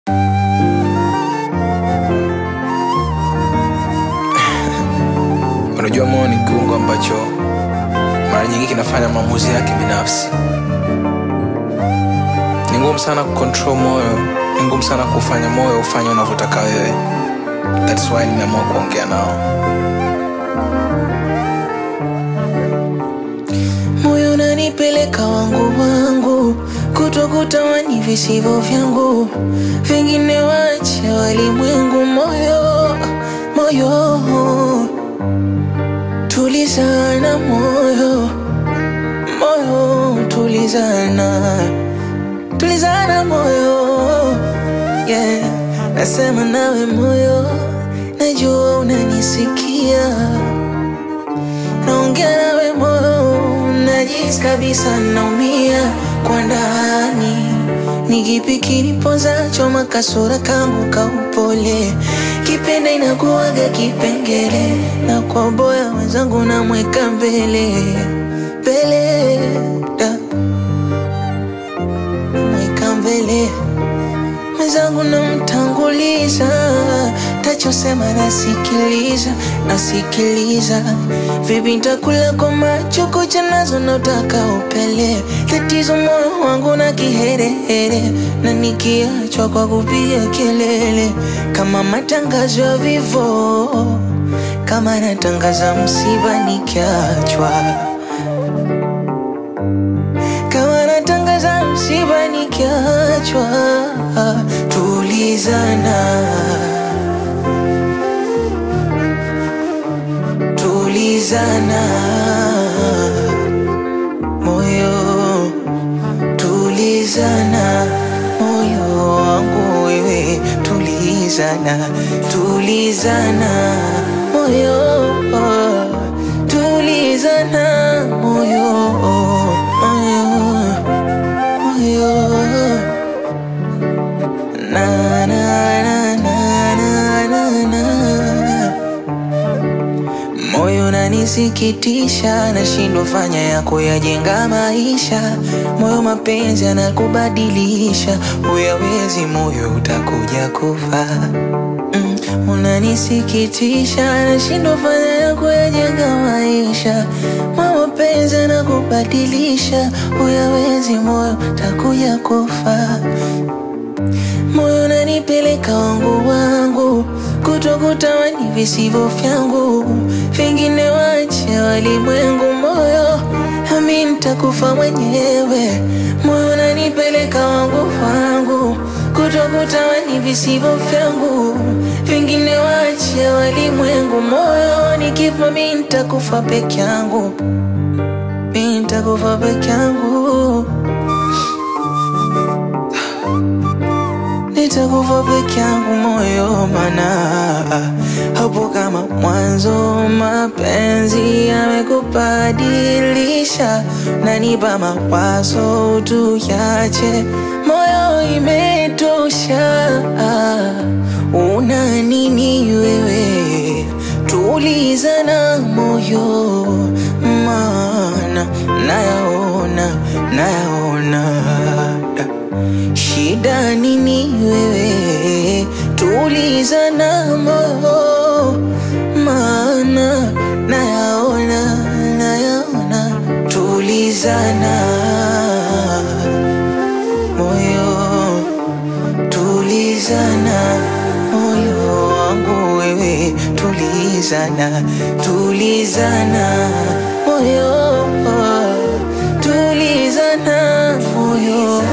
Unajua moyo ni kiungo ambacho mara nyingi kinafanya maamuzi yake binafsi. Ni ngumu sana kucontrol moyo, ni ngumu sana kufanya moyo ufanye unavyotaka wewe. That's why nimeamua kuongea nao. moyo unanipeleka wangu wangu kutokutamani visivyo vyangu vingine wache walimwengu moyo moyo tulizana moyo moyo tulizana tulizana moyo yeah. nasema nawe moyo najua unanisikia naongea nawe moyo najisi kabisa naumia kwa ndani ni kipi kinipozacho makasura kangu kaupole kipenda inakuwaga kipengele na kwa boya wenzangu namweka mbele mbele da mweka mbele mwenzangu namtanguliza tachosema nasikiliza nasikiliza vipi ntakula kwa macho kucha nazo nautaka upele tatizo moyo wangu na kiherehere na nikiachwa kwa kupiga kelele kama matangazo ya vivo kama natangaza msiba nikiachwa kama natangaza msiba nikiachwa tulizana tulizana moyo tulizana moyo wangu wewe tulizana tulizana moyo tulizana moyo moyo moyo na na na na na na na moyo nanisikitisha nashindwa fanya ya kuyajenga maisha moyo mapenzi anakubadilisha uyawezi moyo utakuja kufa mm, unanisikitisha nashindwa fanya ya kuyajenga maisha moyo mapenzi anakubadilisha uyawezi moyo utakuja kufa moyo unanipeleka wangu wangu kutokutamani visivyo vyangu vingine wache walimwengu moyo ami ntakufa mwenyewe moyo unanipeleka wangu wangu kutokutamani visivyo vyangu vingine wache walimwengu moyo nikifa mi ntakufa peke yangu mi ntakufa peke yangu nitakufa peke yangu moyo mana hapo kama mwanzo mapenzi yamekubadilisha nanipa mawazo tuyache moyo imetosha una nini wewe tulizana moyo mana nayaona nayaona shida nini wewe tulizana moyo maana nayaona nayaona tulizana moyo tulizana moyo wangu wewe tulizana tulizana moyo tulizana moyo